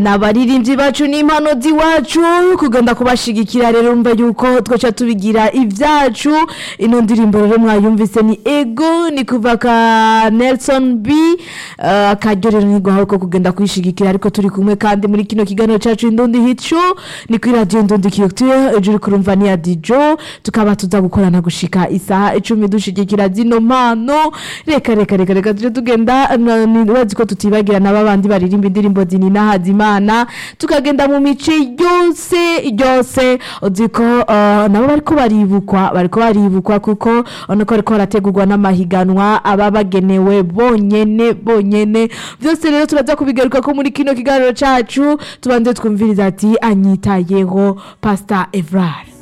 n'abaririmbyi bacu n'impano z'iwacu kugenda kubashigikira rero umva yuko twaca tubigira ibyacu ino ndirimbo rero mwayumvise ni ego ni kuva ka Nelson B uh, akaryo rero ni guhawe ko kugenda kuyishigikira ariko turi kumwe kandi muri kino kiganiro cacu indundi hicu ni kuri radio indundi kiyotuye ejuru kurumva ni ya Dijo tukaba tuza gukorana gushika isaha icumi dushigikira zino mpano reka reka reka reka tuje tugenda nibazi ko tutibagira na babandi baririmba indirimbo zinina hazimana tukagenda mu mice yose yose uzi ko uh, nabo bariko baribukwa bariko baribukwa kuko urabona ko bariko barategurwa n'amahiganwa aba bagenewe bonyene bonyene byose rero turaza kubigaruka ko muri kino kiganiro cacu tubanze twumviriza ati anyitayeho pastor Evrard